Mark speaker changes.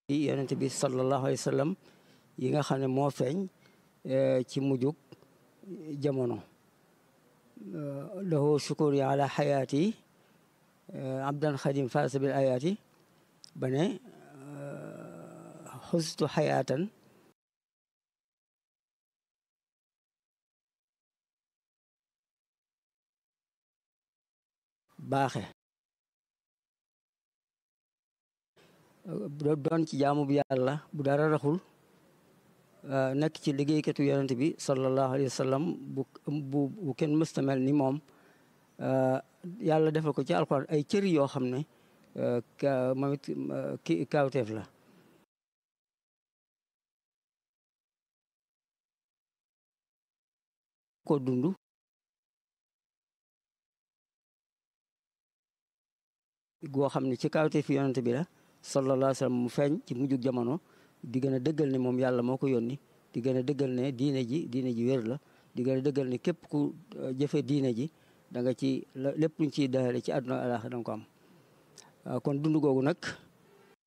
Speaker 1: yonent bi sallallahu alayhi wa sallam yi nga xam ne moo feeñ ci mujjug jamono lahu shukuri ala xayaati abdan xadim faasa bil ayaati ba ne xustu xayaatan baaxe doon ci jaamu bu yàlla bu dara raxul nekk ci liggéeykatu yonent bi sallallahu alayhi wa sallam bu bu bu kenn mësta mel ni moom yàlla defal ko ci alxuraan ay cëri yoo xam ne moom it ki kaawteef la ko dund goo xam ne ci kaawteef yonent bi la sallallahu alayhi wa sallam mu feeñ ci mujjug jamono di gën a dëggal ne moom yàlla moo ko yónni di gën a dëggal ne diine ji diine ji wér la di gën a dëggal ne képp ku jëfe diine ji da nga ci lépp luñ ciy daale ci àdduna alaaxira da nga ko am kon dund googu nag